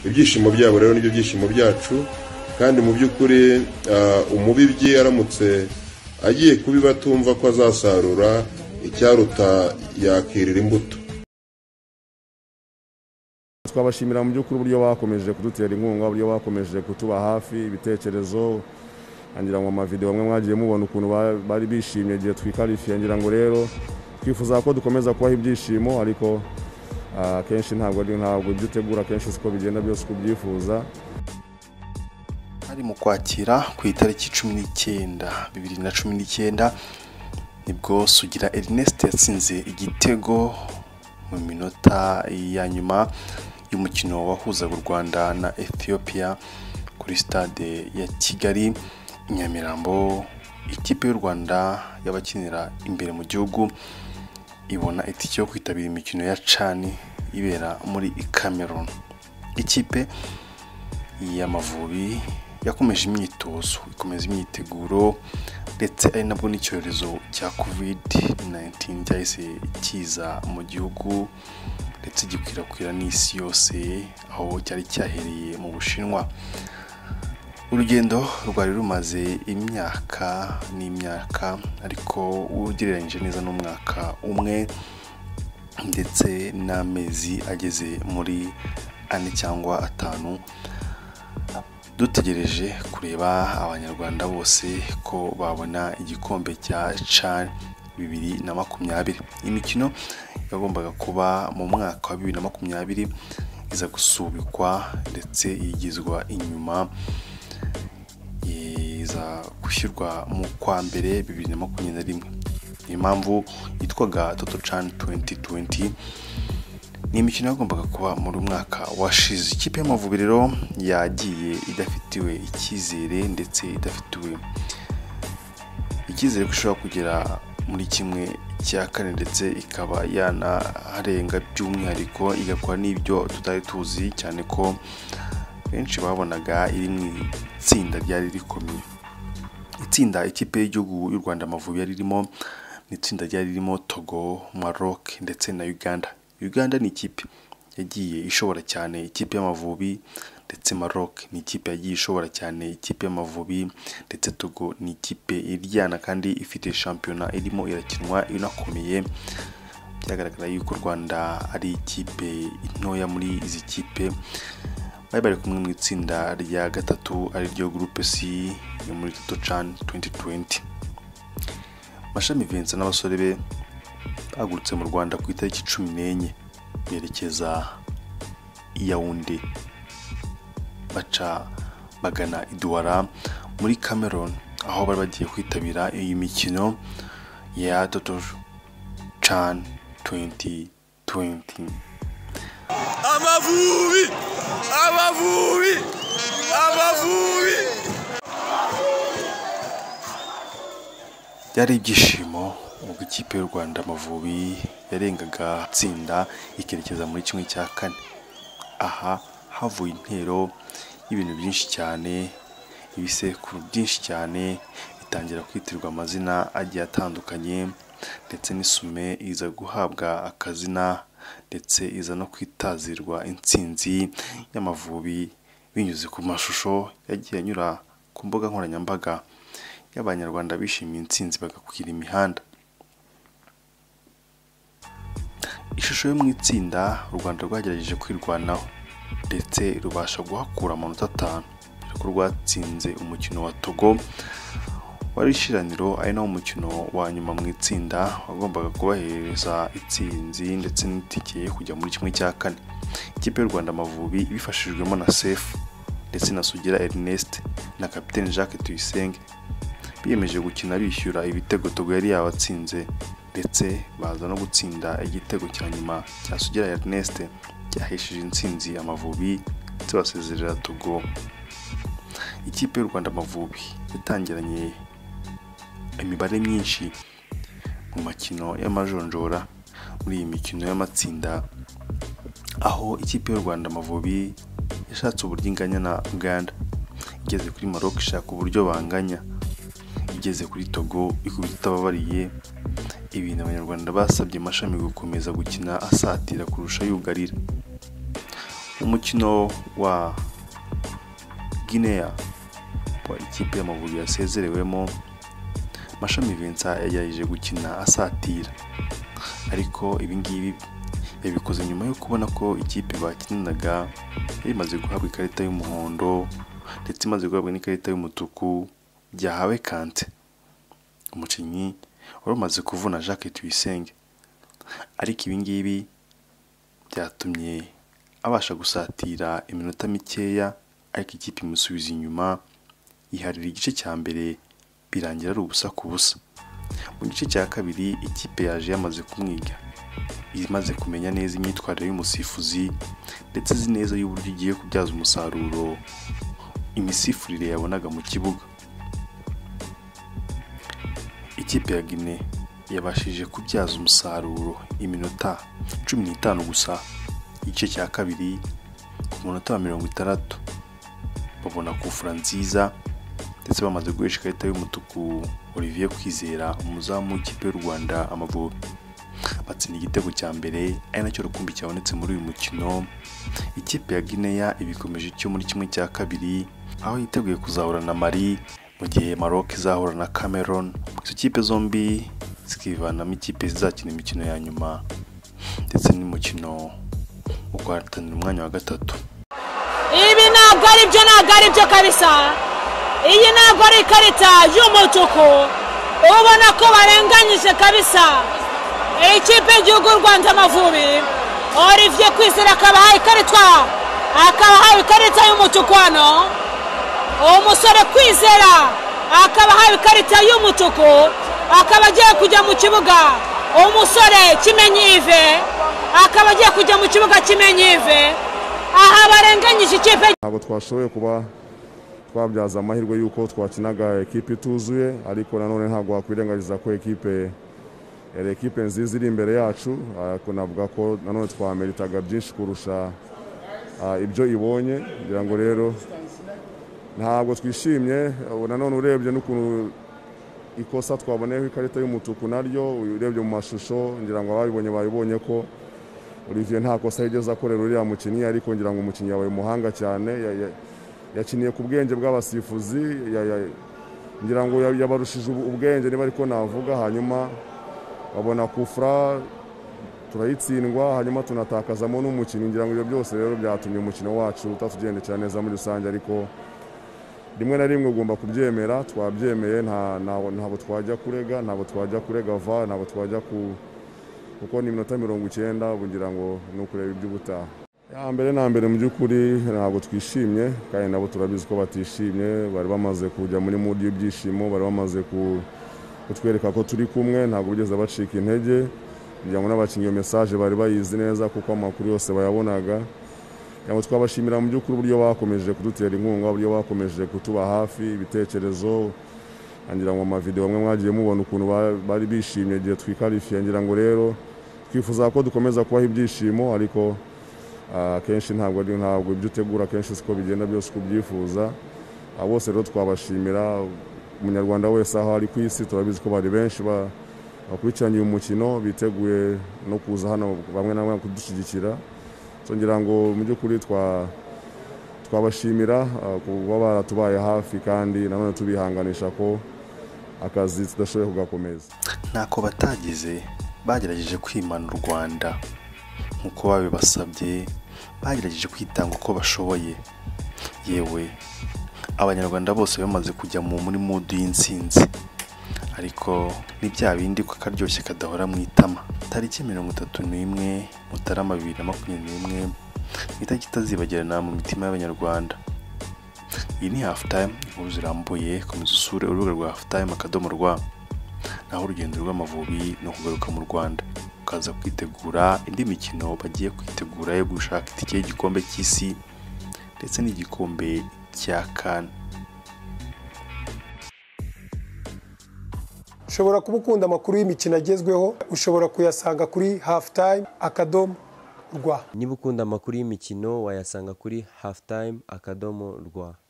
ibyishimo byabo rero nibyo byishimo byacu kandi mu by'ukuri umubibyi aramutse agiye kubiba atumva ko azasarura icyaruta yakirira imbuto twabashimira mu by'ukuri uburyo bakomeje kudutera inkunga uburyo bakomeje kutuba hafi ibitekerezo ngira ngo amavidewo amwe mwagiye mubona ukuntu ba- bari bishimye igihe twikarifiye ngira ngo rero twifuza ko dukomeza kubaha ibyishimo ariko ah, akenshi ntabwo ari- ntabwo ibyo utegura akenshi siko bigenda byose uko ubyifuza hari mu kwakira ku itariki cumi n'icyenda bibiri na cumi n'icyenda nibwo sugira Ernest yatsinze igitego mu minota ya nyuma y'umukino wahuzaga u Rwanda na Ethiopia kuri stade ya Kigali i Nyamirambo ikipe y'u Rwanda y'abakinira imbere mu gihugu ibona itike yo kwitabira imikino ya cani ibera muri Cameroon ikipe y'amavubi yakomeje imyitozo ikomeza imyiteguro ndetse ari nabwo n'icyorezo cya covid 19 cyahise kiza mu gihugu ndetse gikwirakwira n'isi yose aho cyari cyahereye mu bushinwa urugendo rwari rumaze imyaka n'imyaka ariko ugereranyije neza n'umwaka umwe ndetse n'amezi ageze muri ane cyangwa atanu dutegereje kureba abanyarwanda bose ko babona igikombe cya CHAN bibiri na makumyabiri imikino yagombaga kuba mu mwaka wa bibiri na makumyabiri iza gusubikwa ndetse yigizwa inyuma iza gushyirwa mu kwa mbere bibiri na makumyabiri na rimwe ni impamvu yitwaga toto CHAN 2020 ni imikino yagombaga kuba muri mwaka washize ikipe y'amavubi rero yagiye idafitiwe icyizere ndetse idafitiwe icyizere ko ishobora kugera muri kimwe cya kane ndetse ikaba yanaharenga by'umwihariko igakora n'ibyo tutari tuzi cyane ko benshi babonaga iri mu itsinda ryari rikomeye itsinda ikipe y'igihugu y'u rwanda amavubi yari irimo ni itsinda ryari ririmo togo maroc ndetse na uganda uganda ni ikipe yagiye ishobora cyane ikipe y'amavubi ndetse maroc ni ikipe yagiye ishobora cyane ikipe y'amavubi ndetse togo ni ikipe iryana kandi ifite shampiyona irimo irakinwa inakomeye byagaragara yuko u rwanda ari ikipe ntoya muri izi kipe bari bari kumwe mu itsinda rya gatatu ariryo groupe C yo muri Toto CHAN 2020 Mashami Vincent n'abasore be bagurutse mu Rwanda ku itariki cumi n'enye berekeza i Yaounde baca bagana i Douala muri Cameroon aho bari bagiye kwitabira iyi mikino ya Toto CHAN 2020 amavubi amavubi amavubi byari ibyishimo ubwo ikipe y'u rwanda amavubi yarengaga itsinda ikerekeza muri kimwe cya kane aha havuye intero y'ibintu byinshi cyane ibisekuru byinshi cyane bitangira kwitirirwa amazina agiye atandukanye ndetse n'isume iza guhabwa akazina ndetse iza no kwitazirwa intsinzi y'amavubi binyuze ku mashusho yagiye anyura ku mbuga nkoranyambaga y'abanyarwanda bishimiye intsinzi bagakwira imihanda ishusho yo mu itsinda u rwanda rwagerageje kwirwanaho ndetse rubasha guhakura amanota atanu dore ko rwatsinze umukino wa togo wari ishiraniro ari nawo mukino wa nyuma mu itsinda wagombaga kubahereza itsinzi ndetse n'itike yo kujya muri kimwe cya kane ikipe y'u rwanda amavubi ibifashijwemo na sefu ndetse na sugira ernest na kapitene jacques tuyisenge biyemeje gukina bishyura ibitego togo yari yabatsinze ndetse baza no gutsinda igitego cya nyuma cya sugira ernest cyahesheje intsinzi amavubi ndetse basezerera togo ikipe y'u rwanda amavubi yatangiranye imibare myinshi mu makino y'amajonjora muri iyi mikino y'amatsinda aho ikipe y'u rwanda amavubi yashatse uburyo inganya na uganda igeze kuri maroc ishaka uburyo banganya igeze kuri togo ikubita itababariye ibintu abanyarwanda basabye amashami gukomeza gukina asatira kurusha yugarira umukino wa Guinea wa ikipe y'amavubi yasezerewemo mashami Vincent yagerageje gukina asatira ariko ibingibi yabikoze nyuma yo kubona ko ikipe bakinanaga yari imaze guhabwa ikarita y'umuhondo ndetse imaze guhabwa n'ikarita y'umutuku byahawe kante umukinnyi wari umaze kuvuna Jacques Tuyisenge ariko ibingibi byatumye abasha gusatira iminota mikeya ariko ikipe imusubiza inyuma yiharira igice cya mbere birangira ari ubusa ku busa mu gice cya kabiri ikipe yaje yamaze kumwiga imaze kumenya neza imyitwarire y'umusifuzi ndetse izi neza y'uburyo igiye kubyaza umusaruro imisifurire yabonaga mu kibuga ikipe ya gine yabashije kubyaza umusaruro iminota cumi n'itanu gusa igice cya kabiri ku munota wa mirongo itandatu babona kufura nziza ndetse bamaze guhesha ikarita y'umutuku Olivier Kwizera umuzamu w'ikipe y'u Rwanda Amavubi batsinda igitego cya mbere ari nacyo rukumbi cyabonetse muri uyu mukino ikipe ya Guinea ibikomeje icyo muri kimwe cya kabiri aho yiteguye kuzahura na Mali mu gihe Maroc izahura na Cameroon izo kipe zombi zikivanamo ikipe zizakina imikino ya nyuma ndetse n'umukino wo guhatanira umwanya wa gatatu ibi ntabwo ari byo ntabwo ari byo kabisa iyi ntabwo ari ikarita y'umutuku ubona ko barenganyije kabisa ikipe y'igihugu rwanda amavubi olivier kwizera akabahaye ikarita akabahawe ikarita y'umutuku hano umusore kwizera akabahawe ikarita y'umutuku akaba agiye kujya mu kibuga umusore kimenyi ive akaba agiye kujya mu kibuga kimenyi ive aha barenganyije ikipe ntabwo twashoboye kuba twabyaza amahirwe y'uko twakinaga ekipe ituzuye ariko nanone ntabwo wakwirengagiza ko ekipe yari ekipe nziza iri imbere yacu ariko navuga ko nanone twameritaga byinshi kurusha ah, ibyo ibonye ngira ngo rero ntabwo twishimye ubu nanone urebye n'ukuntu ikosa twaboneyeho ikarita y'umutuku naryo urebye mu mashusho ngira ngo ababibonye babibonye ko Olivier nta kosa yigeze akorera uriya mukinnyi ariko ngira ngo umukinnyi yabaye umuhanga cyane ya- ya- yakiniye ku bwenge bw'abasifuzi ya- ya- ngira ngo ya- yabarushije ubu- ubwenge niba ariko navuga hanyuma babona kufra turayitsindwa hanyuma tunatakazamo n'umukinnyi ngira ngo ibyo byose rero byatumye umukino wacu utatugendekera neza muri rusange ariko rimwe na rimwe ugomba kubyemera twabyemeye nta- nta- ntabwo twajya kurega ntabwo twajya kurega va ntabwo twajya ku kuko ni iminota mirongo icyenda bugira ngo ni ukureba iby'ubutaha ya mbere na mbere mu by'ukuri ntabwo twishimye kandi nabo turabizi ko batishimye bari bamaze kujya muri mudi y'ibyishimo bari bamaze ku- kutwereka ko turi kumwe ntabwo bigeze bacika intege kugira ngo n'abakinnyi iyo mesaje bari bayizi neza kuko amakuru yose bayabonaga kugira ngo twabashimira mu by'ukuri uburyo bakomeje kudutera inkunga uburyo bakomeje kutuba hafi ibitekerezo ngira ngo amavideo amwe mwagiye mubona ukuntu ba- bari bishimye igihe twikarifiye ngira ngo rero twifuza ko dukomeza kubaha ibyishimo ariko ah, akenshi ntabwo ari ntabwo ibyo utegura akenshi siko bigenda byose uko ubyifuza Aba bose rero twabashimira umunyarwanda wese aho ari ku isi turabizi ko bari benshi ba- bakurikiranye uyu mukino biteguye no kuza hano bamwe na bamwe kudushyigikira So ngira ngo mu by'ukuri twa twabashimira ah, kuba baratubaye hafi kandi nanone tubihanganisha ko akazi tudashoboye kugakomeza ntako batagize bagerageje kwimana u rwanda nk'uko babibasabye bagerageje kwitanga uko bashoboye yewe abanyarwanda bose bamaze kujya mu muri mudu y'insinzi ariko ni bya bindi ko akaryoshye kadahora mu itama tariki mirongo itatu n'imwe mutarama bibiri na makumyabiri n'imwe ni itariki itazibagirana mu mitima y'abanyarwanda iyi ni hafu tayimu inkuru zirambuye komeza usure urubuga rwa hafu tayimu akadomo rwa naho urugendo rw'amavubi ni ukugaruka mu rwanda ukaza kwitegura indi mikino bagiye kwitegura yo gushaka itike y'igikombe cy'isi ndetse n'igikombe cya kane ushobora kuba ukunda amakuru y'imikino agezweho ushobora kuyasanga kuri hafutayime akadomo rwa niba ukunda amakuru y'imikino wayasanga kuri halftime akadomo rwa